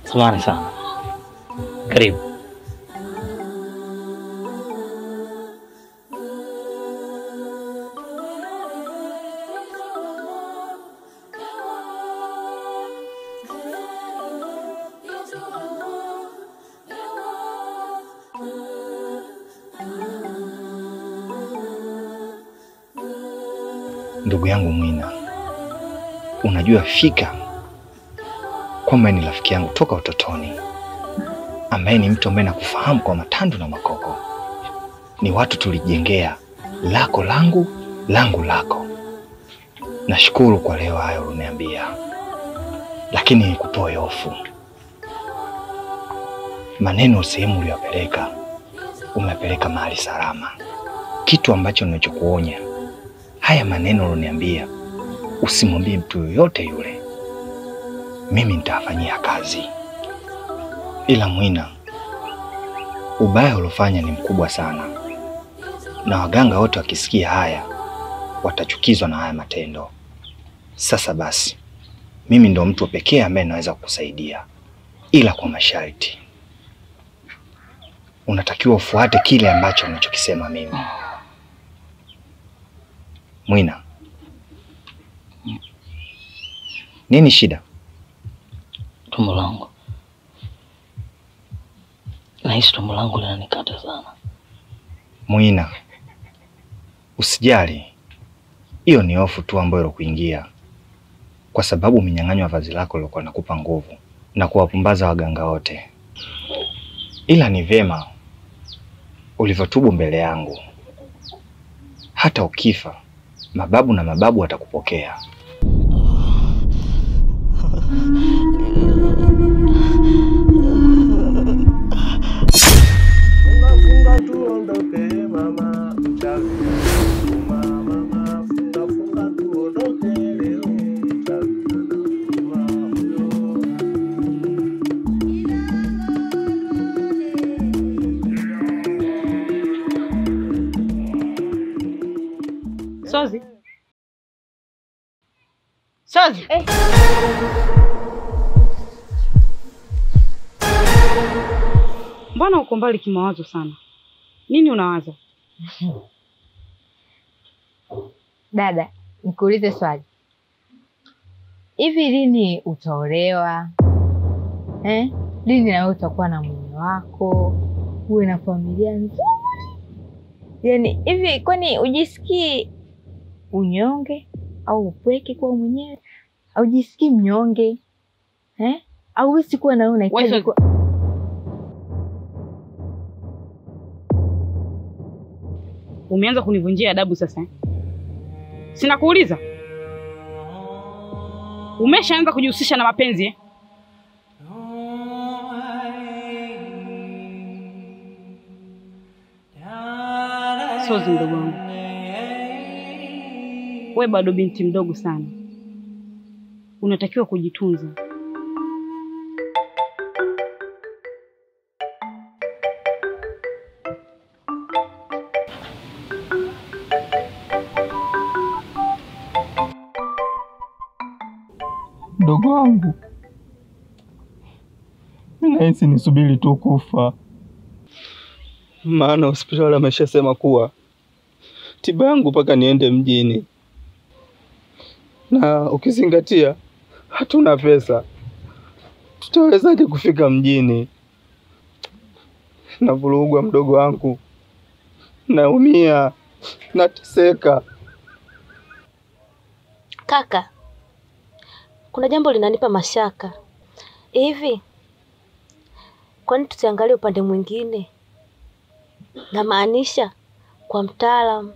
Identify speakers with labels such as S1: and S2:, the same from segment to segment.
S1: Samahani sana. Karibu.
S2: Ndugu yangu Mwina, unajua fika kwamba ni rafiki yangu toka utotoni, ambaye ni mtu ambaye nakufahamu kwa matandu na makoko. Ni watu tulijengea lako langu, langu lako. Nashukuru kwa leo hayo uliniambia, lakini nikutoe hofu. Maneno sehemu uliyopeleka, umepeleka mahali salama, kitu ambacho ninachokuonya haya maneno uloniambia usimwambie mtu yoyote yule, mimi nitafanyia kazi. Ila Mwina, ubaya uliofanya ni mkubwa sana, na waganga wote wakisikia haya watachukizwa na haya matendo. Sasa basi, mimi ndo mtu pekee ambaye naweza kukusaidia, ila kwa masharti. Unatakiwa ufuate kile ambacho unachokisema mimi. Mwina, nini shida?
S1: Tumbo langu. Nahisi tumbo langu linanikata sana.
S2: Mwina, usijali, hiyo ni hofu tu ambayo ilokuingia kwa sababu umenyang'anywa vazi lako lilokuwa nakupa nguvu na kuwapumbaza waganga wote. Ila ni vyema ulivyotubu mbele yangu, hata ukifa mababu na mababu watakupokea.
S3: Funga funga tuondoke mama, mchawi anauma mama. Funga funga tuondoke leo, mchawi anauma huyo.
S4: Sozi. Sozi. Mbona uko mbali kimawazo sana? Nini unawaza?
S5: Dada, nikuulize swali. Hivi lini utaolewa? Eh? Lini na wewe utakuwa na mume wako, uwe na familia nzuri? Yaani hivi kwani ujisikii unyonge au upweke kwa mwenyewe? Au ujisikii mnyonge? Eh? Au wewe sikuwa na wewe unahitaji
S4: Wewe-
S5: kuwa...
S4: Umeanza kunivunjia adabu sasa. eh? Sina kuuliza. Umeshaanza kujihusisha na mapenzi eh? Sozi mdogo wangu, we bado binti mdogo sana, unatakiwa kujitunza.
S6: Mdogo wangu, mi nahisi nisubiri tu kufa, maana hospitali ameshasema kuwa tiba yangu mpaka niende mjini, na ukizingatia hatuna pesa, tutawezaje kufika mjini? Navurugwa mdogo wangu, naumia, nateseka.
S7: Kaka, kuna jambo linanipa mashaka hivi. Kwani tusiangalie upande mwingine? Namaanisha kwa mtaalamu.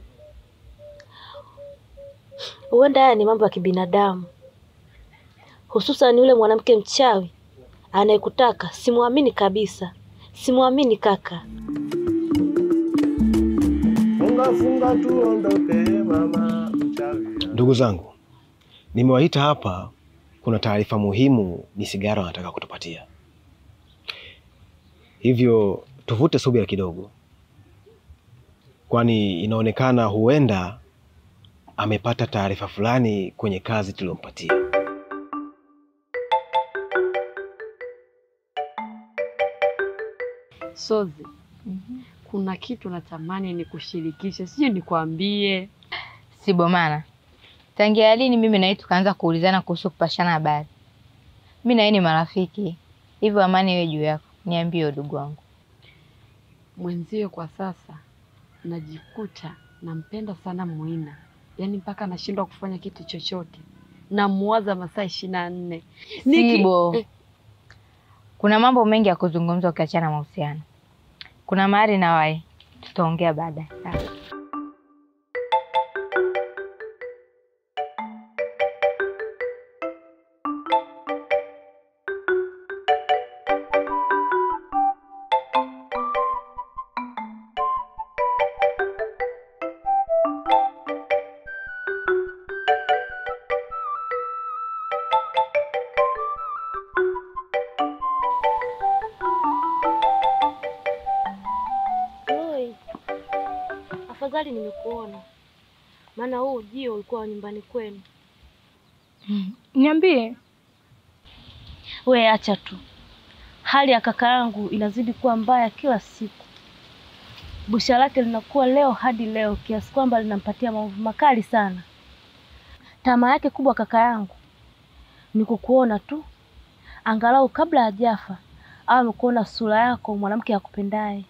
S7: Huenda haya ni mambo ya kibinadamu, hususan yule mwanamke mchawi anayekutaka. Simwamini kabisa, simwamini kaka.
S3: Funga funga tuondoke mama, mchawi
S8: Ndugu zangu, nimewaita hapa, kuna taarifa muhimu ni sigara wanataka kutupatia, hivyo tuvute subira kidogo, kwani inaonekana huenda amepata taarifa fulani kwenye kazi tuliyompatia.
S9: Sozi, kuna kitu natamani nikushirikishe, sijui nikwambie.
S5: Sibomana, tangia lini mimi na yeye tukaanza kuulizana kuhusu kupashana habari? Mi na yeye ni marafiki, hivyo amani iwe juu yako. Niambie udugu wangu.
S9: Mwenzio kwa sasa najikuta nampenda sana Muina, yaani mpaka nashindwa kufanya kitu chochote, namuwaza masaa ishirini na nne. Niki-
S5: Sibo,
S9: eh,
S5: kuna mambo mengi ya kuzungumza ukiachana mahusiano. Kuna mahali na wae, tutaongea baadaye. Sawa.
S7: Oi, afadhali nimekuona, maana huu ujio ulikuwa wa nyumbani kwenu.
S10: Niambie.
S7: We acha tu, hali ya kaka yangu inazidi kuwa mbaya kila siku. Busha lake linakuwa leo hadi leo, kiasi kwamba linampatia maumivu makali sana. Tamaa yake kubwa kaka yangu ni kukuona tu, angalau kabla hajafa awe amekuona sura yako mwanamke akupendaye.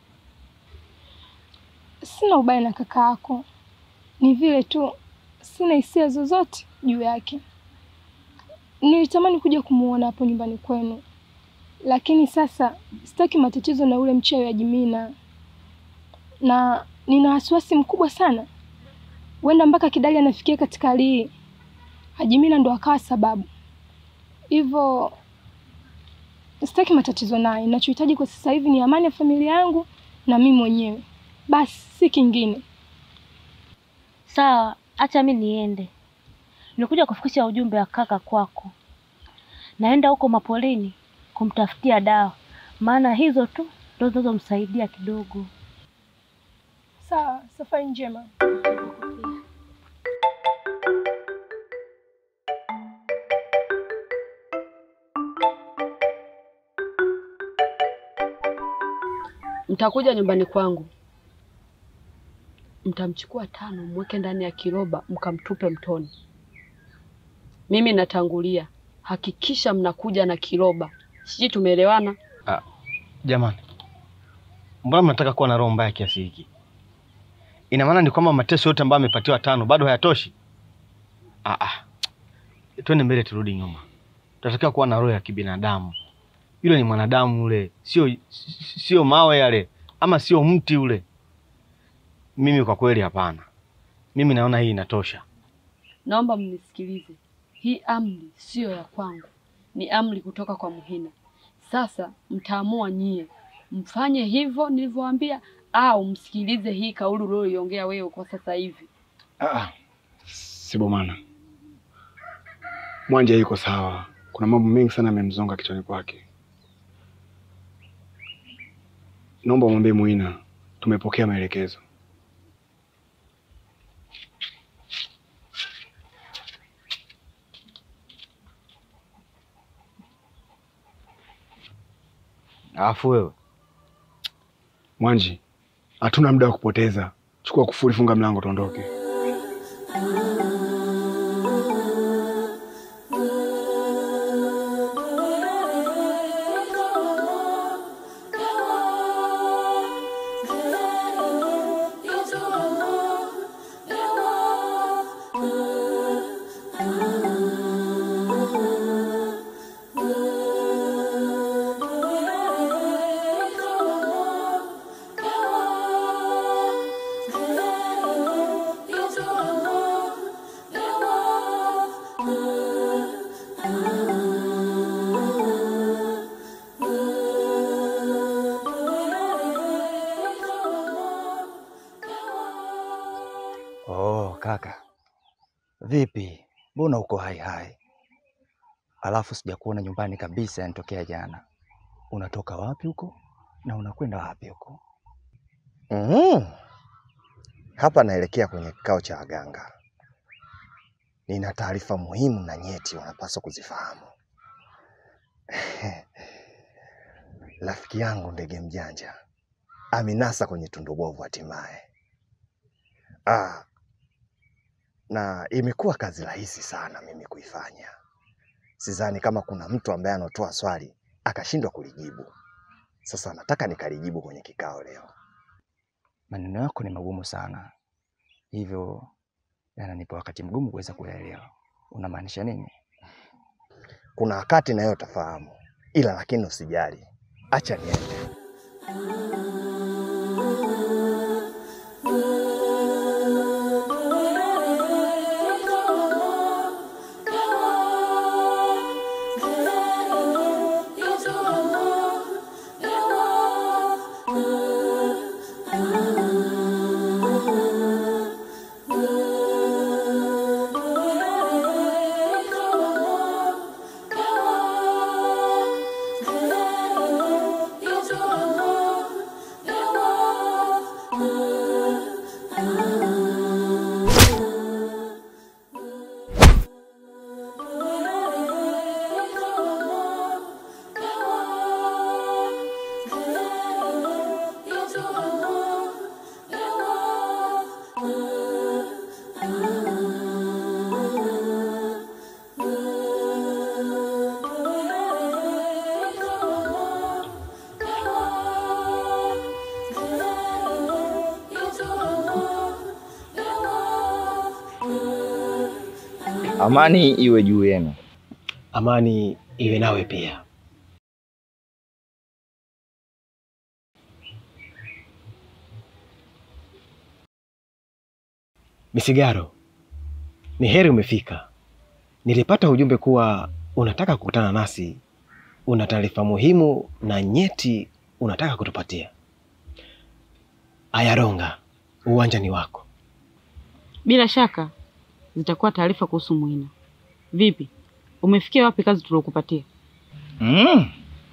S10: Sina ubaya na kaka yako, ni vile tu sina hisia zozote juu yake. Nilitamani kuja kumuona hapo nyumbani kwenu, lakini sasa sitaki matatizo na ule mchawi wa Jimina, na nina wasiwasi mkubwa sana, huenda mpaka Kidali anafikia katika hali hii, Ajimina ndo akawa sababu. Hivyo sitaki matatizo naye. Ninachohitaji kwa sasa hivi ni amani ya familia yangu na mimi mwenyewe, basi si kingine.
S7: Sawa, acha mi niende. Nilikuja kufikisha ujumbe wa kaka kwako. Naenda huko mapolini kumtafutia dawa, maana hizo tu ndo zinazomsaidia kidogo.
S10: Sawa, safari njema.
S9: Mtakuja nyumbani kwangu, mtamchukua Tano, mweke ndani ya kiroba, mkamtupe mtoni. Mimi natangulia, hakikisha mnakuja na kiroba. Sijui tumeelewana?
S8: Jamani, mbona mnataka kuwa na roho mbaya kiasi hiki? Ina maana ni kwamba mateso yote ambayo amepatiwa Tano bado hayatoshi? Ah, ah. Twende mbele, turudi nyuma. Tunatakiwa kuwa na roho ya kibinadamu. Yule ni mwanadamu yule, sio sio mawe yale, ama sio mti ule. Mimi kwa kweli hapana. Mimi naona hii inatosha.
S9: Naomba mnisikilize, hii amri siyo ya kwangu, ni amri kutoka kwa Muhina. Sasa mtaamua nyie, mfanye hivyo nilivyowaambia, au msikilize hii kauli ulioiongea wewe kwa sasa hivi.
S11: Ah, Sibomana, Mwanja yuko sawa. Kuna mambo mengi sana yamemzonga kichwani kwake. Naomba umwambie Muina tumepokea maelekezo.
S8: Alafu wewe
S11: Mwanji, hatuna muda wa kupoteza. Chukua kufuri, funga mlango, tuondoke.
S2: Oh, kaka, vipi? Mbona uko hai hai? Alafu sijakuona nyumbani kabisa, yanitokea jana. Unatoka wapi huko na unakwenda wapi huko?
S12: Mm. Hapa naelekea kwenye kikao cha waganga. Nina taarifa muhimu na nyeti unapaswa kuzifahamu. Rafiki yangu ndege mjanja aminasa kwenye tundu bovu hatimaye. Ah, na imekuwa kazi rahisi sana mimi kuifanya. Sidhani kama kuna mtu ambaye anatoa swali akashindwa kulijibu. Sasa nataka nikalijibu kwenye kikao leo.
S2: Maneno yako ni magumu sana, hivyo yananipa wakati mgumu kuweza kuyaelewa. Unamaanisha nini?
S12: Kuna wakati nayo utafahamu, ila lakini usijali, acha niende.
S2: Amani iwe juu yenu.
S3: Amani iwe nawe pia. Misigaro, ni heri umefika. Nilipata ujumbe kuwa unataka kukutana nasi, una taarifa muhimu na nyeti unataka kutupatia. Ayaronga, uwanja ni wako.
S4: Bila shaka zitakuwa taarifa kuhusu Muina. Vipi, umefikia wapi kazi tuliokupatia?
S2: Mm.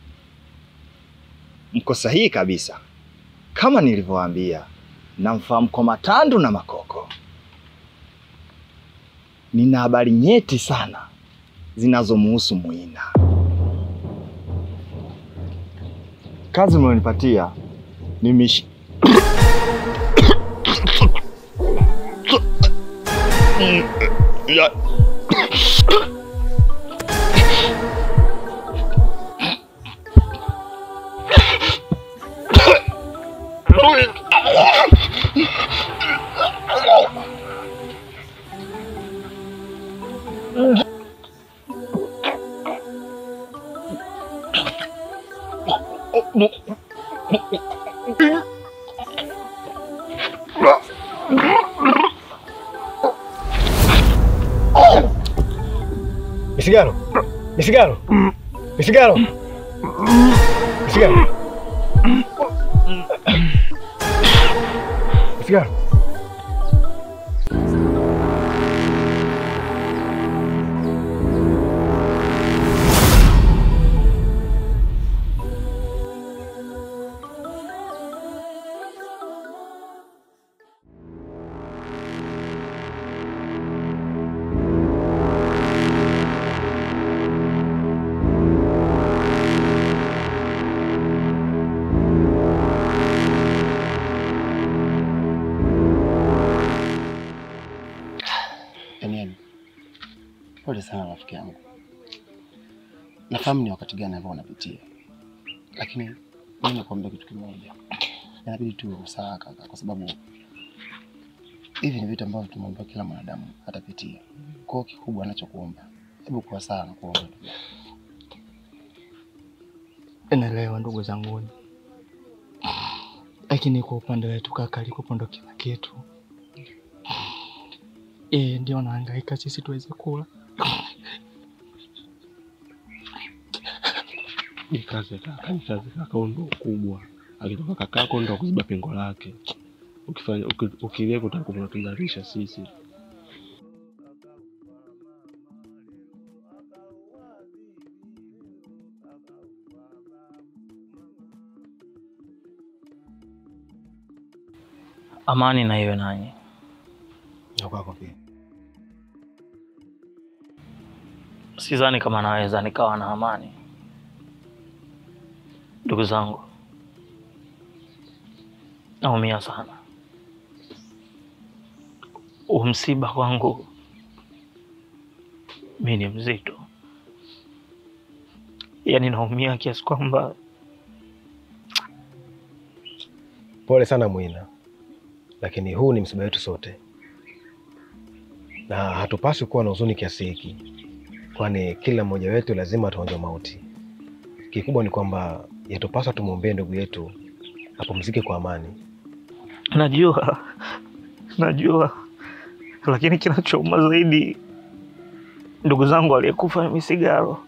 S2: Mko sahihi kabisa. Kama nilivyowaambia, namfahamu kwa matandu na makoko. Nina habari nyeti sana zinazomuhusu Muina. Kazi mlionipatia ni mish... ya...
S3: Misigaro, Misigaro, Misigaro, Misigaro, Misigaro.
S8: Daniel, pole sana rafiki yangu. Nafahamu ni wakati gani ambao unapitia, lakini mimi nakuambia kitu kimoja, inabidi tuwe usawa kaka, kwa sababu hivi ni vitu ambavyo tumeomba kila mwanadamu atapitia. Kwa hiyo kikubwa anachokuomba, hebu kuwa sawa na kuomba.
S6: Naelewa ndugu zanguni, lakini kwa upande wetu kaka alikupo ndo kila kitu. Yeye ndio anahangaika sisi tuweze kula.
S3: Ni kazi kaka, ni kazi kaka, ndo kubwa. Akitoka kakako ndo kuziba pengo lake. Ukifanya uki- ukilia utakuwa unatudhalisha sisi.
S1: Amani na iwe nanyi.
S3: Na kwako pia.
S1: Sidhani kama naweza nikawa na amani. Ndugu zangu, naumia sana. Huu msiba kwangu mi ni mzito, yaani naumia kiasi kwamba
S3: Pole sana Mwina, lakini huu ni msiba wetu sote, na hatupaswi kuwa na huzuni kiasi hiki, kwani kila mmoja wetu lazima ataonja mauti. Kikubwa ni kwamba yatupaswa tumwombee ndugu yetu apumzike kwa amani.
S1: najua najua, lakini kinachouma zaidi, ndugu zangu aliyekufa ni Misigaro.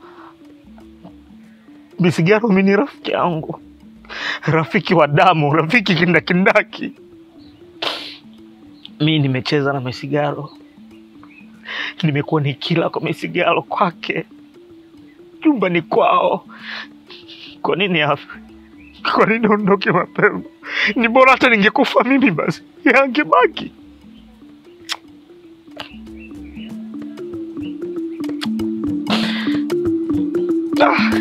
S1: Misigaro mi ni rafiki yangu, rafiki wa damu, rafiki kindakindaki. Mi nimecheza na Misigaro, nimekuwa nikila kwa Misigaro kwake nyumbani kwao. Kwa nini afe? Kwa nini ondoke mapema? Ni bora hata ningekufa mimi basi, yangebaki. Ah.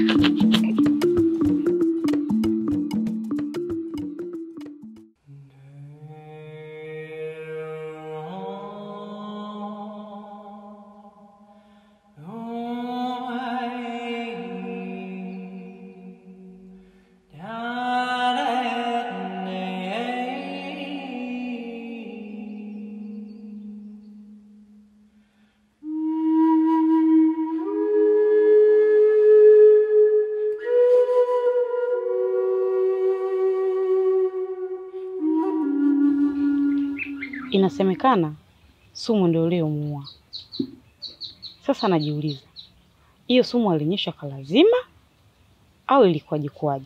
S4: Inasemekana sumu ndio iliyomuua. Sasa najiuliza, hiyo sumu alinyeshwa kwa lazima au ilikuwaje kuwaje?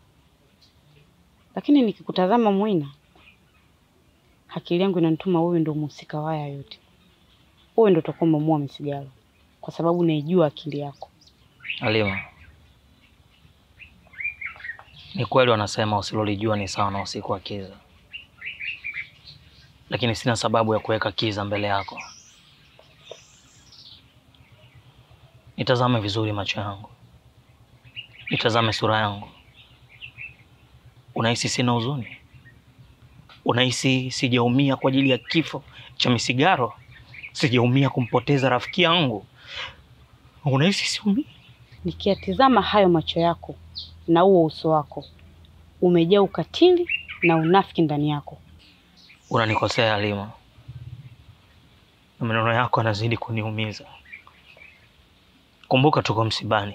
S4: Lakini nikikutazama Mwina, akili yangu inanituma wewe ndio mhusika wa haya yote. Wewe ndio utakuwa umemuua Misigaro kwa sababu naijua akili yako.
S1: Halima, ni kweli wanasema usilolijua ni sawa na usiku wa kiza, lakini sina sababu ya kuweka kiza mbele yako. Nitazame vizuri macho yangu, nitazame sura yangu. Unahisi sina huzuni? Unahisi sijaumia kwa ajili ya kifo cha Misigaro? Sijaumia kumpoteza rafiki yangu? Unahisi siumii?
S4: Nikiyatizama hayo macho yako na huo uso wako, umejaa ukatili na unafiki ndani yako.
S1: Unanikosea Halima, na maneno yako yanazidi kuniumiza. Kumbuka tuko msibani,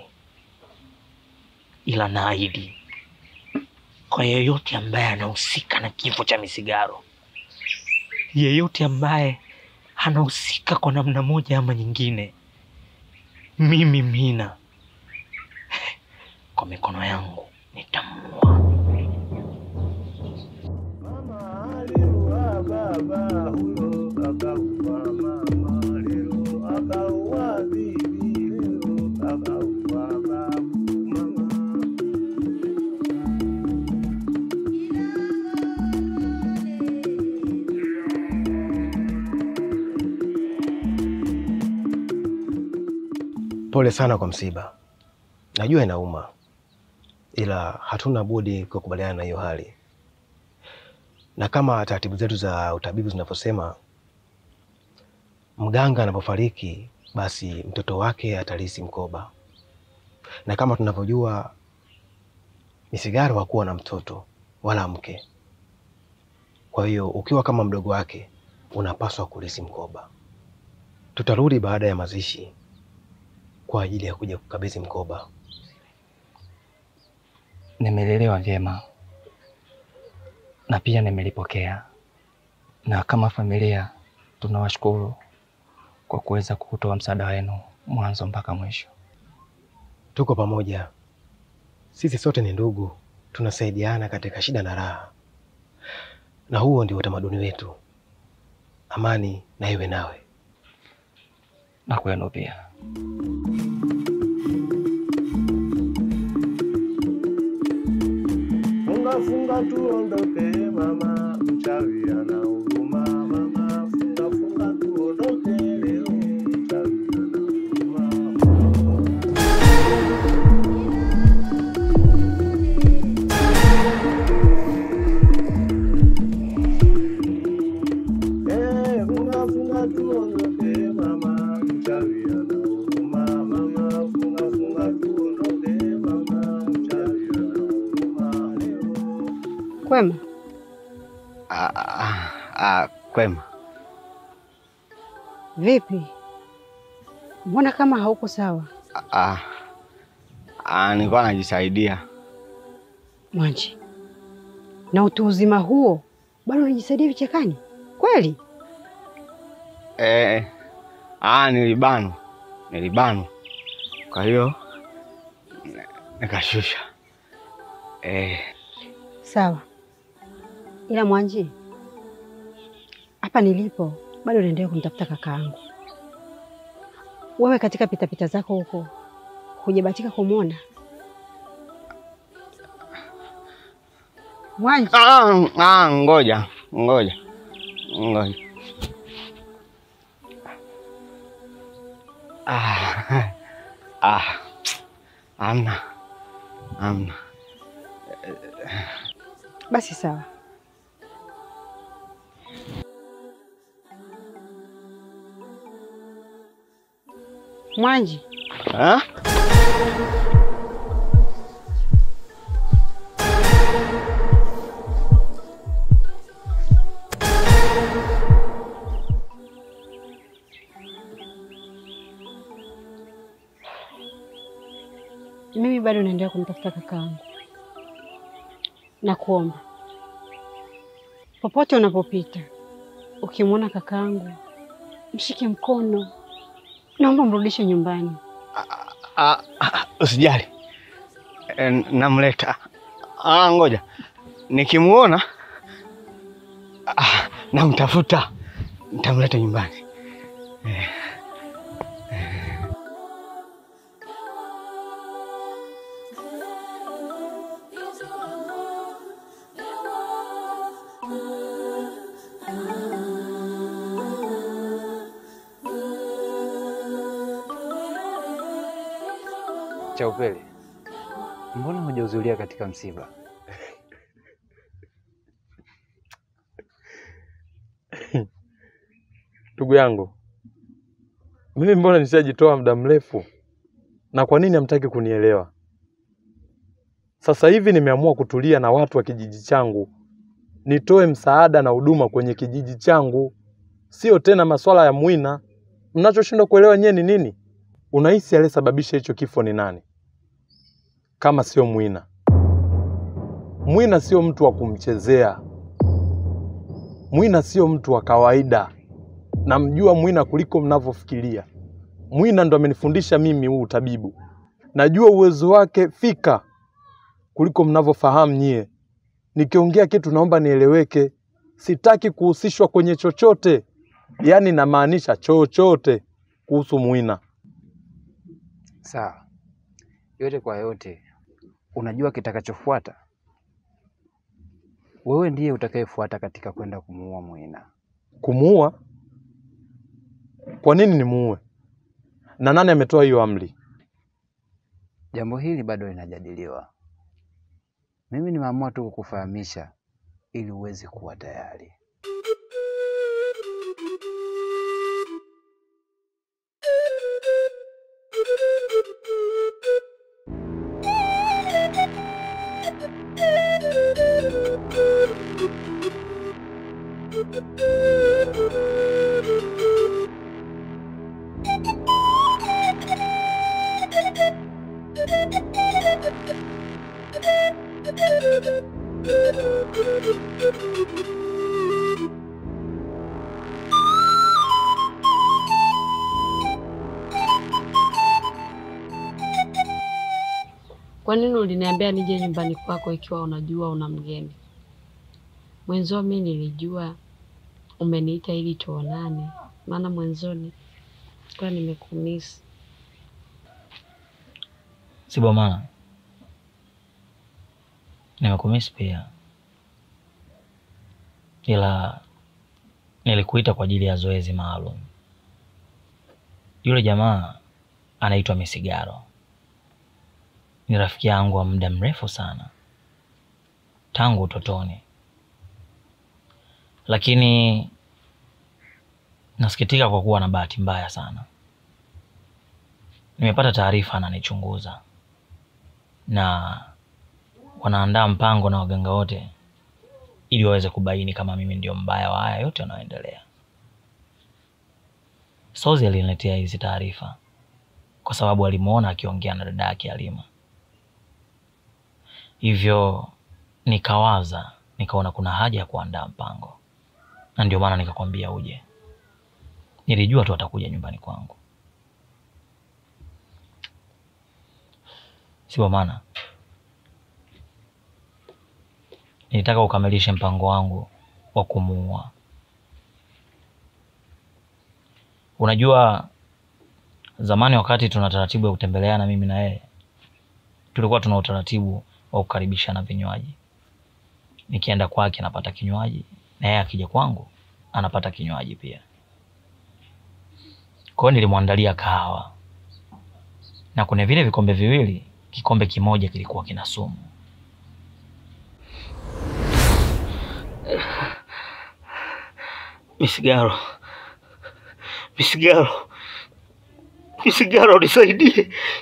S1: ila naahidi kwa yeyote ambaye anahusika na kifo cha Misigaro, yeyote ambaye anahusika kwa namna moja ama nyingine, mimi Mina kwa mikono yangu nitamuua.
S3: Pole sana kwa msiba, najua inauma, ila hatuna budi kukubaliana na hiyo hali, na kama taratibu zetu za utabibu zinavyosema, mganga anapofariki basi mtoto wake atalisi mkoba, na kama tunavyojua Misigaro hakuwa na mtoto wala mke. Kwa hiyo ukiwa kama mdogo wake unapaswa kulisi mkoba. Tutarudi baada ya mazishi kwa ajili ya kuja kukabidhi mkoba.
S2: Nimelelewa vyema na pia nimelipokea, na kama familia tunawashukuru kwa kuweza kutoa msaada wenu mwanzo mpaka mwisho.
S3: Tuko pamoja, sisi sote ni ndugu, tunasaidiana katika shida na raha, na huo ndio utamaduni wetu. Amani na iwe nawe
S2: na kwenu pia.
S13: Funga funga tuondoke mama, mchawi ana huruma mama. Funga funga tuondoke leo, mchawi ana huruma.
S14: Kwema?
S8: Ah, ah, ah, kwema.
S14: Vipi? Mbona kama hauko sawa?
S8: Ah, ah, nilikuwa najisaidia.
S14: Mwanji, na utu uzima huo bado unajisaidia vichakani kweli?
S8: Eh, ah, nilibanwa nilibanwa, kwa hiyo ni- nikashusha. Eh,
S14: Sawa, ila Mwanji, hapa nilipo bado naendelea kumtafuta kakaangu. Wewe katika pitapita zako huko hujabatika kumwona Mwanji?
S8: ah, ah, ngoja ngoja ngoja. Ah, ah, amna amna.
S14: Basi sawa. Mwanji,
S8: Ah?
S14: mimi bado naendelea kumtafuta kakaangu. Nakuomba popote unapopita, ukimwona kakaangu mshike mkono, naomba mrudishe nyumbani.
S8: Ah, ah, usijali, Eh, namleta. Ah, ngoja nikimuona, ah, namtafuta, nitamleta nyumbani. Eh,
S15: Cha upele, mbona hujahudhuria katika msiba?
S16: Ndugu yangu, mimi mbona nishajitoa muda mrefu, na kwa nini hamtaki kunielewa? Sasa hivi nimeamua kutulia na watu wa kijiji changu, nitoe msaada na huduma kwenye kijiji changu, sio tena masuala ya Mwina. Mnachoshindwa kuelewa nyewe ni nini? Unahisi aliyesababisha hicho kifo ni nani kama sio Mwina? Mwina sio mtu wa kumchezea. Mwina sio mtu wa kawaida. Namjua Mwina kuliko mnavyofikiria. Mwina ndo amenifundisha mimi huu utabibu. Najua uwezo wake fika kuliko mnavyofahamu nyie. Nikiongea kitu naomba nieleweke. Sitaki kuhusishwa kwenye chochote, yaani namaanisha chochote kuhusu Mwina.
S15: Sawa, yote kwa yote, unajua kitakachofuata. Wewe ndiye utakayefuata katika kwenda kumuua Mwina.
S16: Kumuua? Kwa nini nimuue? Na nani ametoa hiyo amri?
S15: Jambo hili bado linajadiliwa. Mimi nimeamua tu kukufahamisha ili uweze kuwa tayari.
S9: Kwa nini uliniambia nije nyumbani kwako ikiwa unajua una mgeni? Mwenzio mi nilijua umeniita ili tuonane, maana mwanzoni kwa nimekumisi.
S1: Sibomana, nimekumisi pia, ila nilikuita kwa ajili ya zoezi maalum. Yule jamaa anaitwa Misigaro, ni rafiki yangu wa muda mrefu sana, tangu utotoni, lakini nasikitika kwa kuwa na bahati mbaya sana. Nimepata taarifa ananichunguza na wanaandaa mpango na waganga wote
S17: ili waweze kubaini kama mimi ndio mbaya wa haya yote yanayoendelea. Sozi aliniletea hizi taarifa kwa sababu alimuona akiongea na dada yake Halima, hivyo nikawaza, nikaona kuna haja ya kuandaa mpango, na ndio maana nikakwambia uje. Nilijua tu atakuja nyumbani kwangu, sio maana nilitaka ukamilishe mpango wangu wa kumuua. Unajua, zamani wakati tuna taratibu ya kutembeleana mimi na yeye, tulikuwa tuna utaratibu wa kukaribishana vinywaji. Nikienda kwake anapata kinywaji na yeye akija kwangu anapata kinywaji pia. Kwa hiyo nilimwandalia kahawa, na kwenye vile vikombe viwili, kikombe kimoja kilikuwa kina sumu.
S1: Misigaro, Misigaro, Misigaro, nisaidie.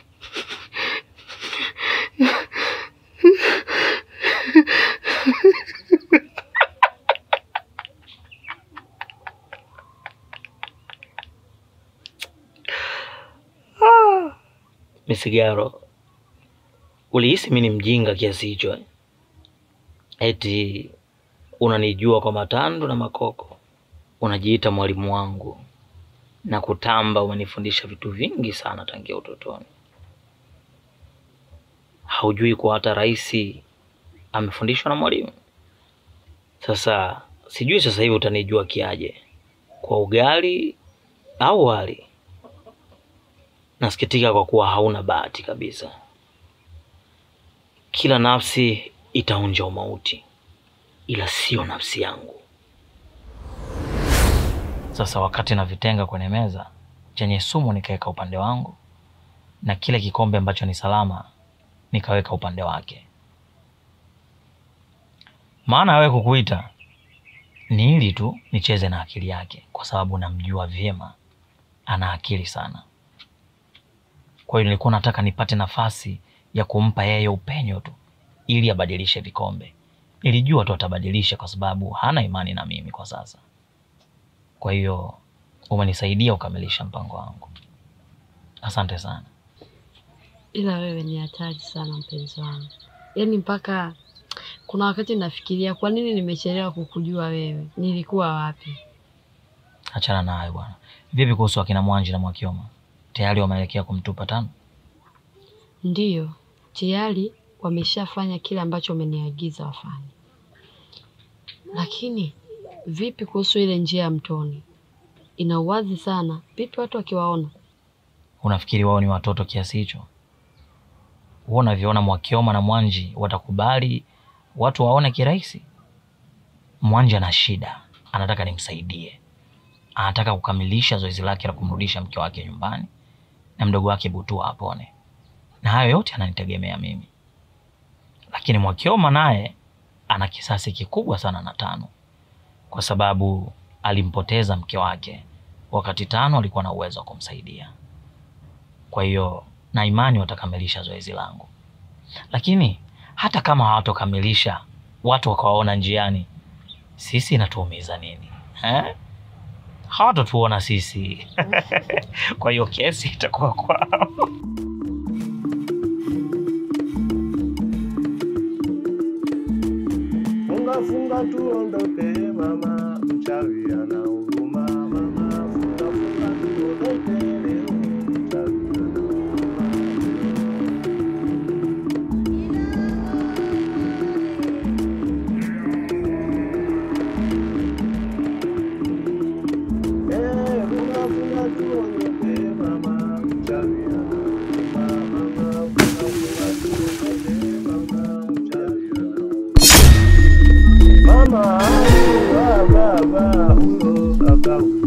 S1: Ah, Misigaro, ulihisi mi ni mjinga kiasi hicho eh? Eti unanijua kwa matando na makoko, unajiita mwalimu wangu na kutamba, umenifundisha vitu vingi sana tangia utotoni. Haujui kuwa hata rais amefundishwa na mwalimu. Sasa sijui sasa hivi utanijua kiaje, kwa ugali au wali? Nasikitika kwa kuwa hauna bahati kabisa. Kila nafsi itaonja umauti, ila sio nafsi yangu.
S17: Sasa wakati navitenga kwenye meza, chenye sumu nikaweka upande wangu, na kile kikombe ambacho ni salama nikaweka upande wake. Maana wewe kukuita ni ili tu nicheze na akili yake, kwa sababu namjua vyema, ana akili sana. Kwa hiyo nilikuwa nataka nipate nafasi ya kumpa yeye upenyo tu, ili abadilishe vikombe. Nilijua tu atabadilisha, kwa sababu hana imani na mimi kwa sasa. Kwa hiyo umenisaidia kukamilisha mpango wangu, asante sana.
S9: Ila wewe ni hatari sana mpenzi wangu, yaani mpaka kuna wakati nafikiria kwa nini nimechelewa kukujua wewe, nilikuwa wapi?
S17: Achana nayo bwana. Vipi kuhusu akina Mwanji na Mwakioma, tayari wameelekea kumtupa tano?
S9: Ndiyo, tayari wameshafanya kile ambacho umeniagiza wafanye, lakini vipi kuhusu ile njia ya mtoni? Ina uwazi sana, vipi watu wakiwaona?
S17: Unafikiri wao ni watoto kiasi hicho? Wewe unavyoona Mwakioma na Mwanji watakubali watu waone kirahisi? Mwanji ana shida, anataka nimsaidie, anataka kukamilisha zoezi lake la kumrudisha mke wake nyumbani na mdogo wake Butua apone, na hayo yote ananitegemea mimi. Lakini Mwakioma naye ana kisasi kikubwa sana na Tano, kwa sababu alimpoteza mke wake wakati Tano alikuwa na uwezo wa kumsaidia. Kwa hiyo na imani watakamilisha zoezi langu, lakini hata kama hawatokamilisha, watu wakawaona njiani, sisi inatuumiza nini eh? Hawatatuona sisi kwa hiyo kesi itakuwa kwao.
S13: Funga funga tuondoke mama, mchawi ana huruma mama. Funga funga tuondoke leo, mchawi ana huruma. Eh, funga funga tuondoke mama, mchawi ana huruma mama. Funga funga tuondoke mama, mchawi ana huruma. Mama, baba, baba, huyo baba huyo.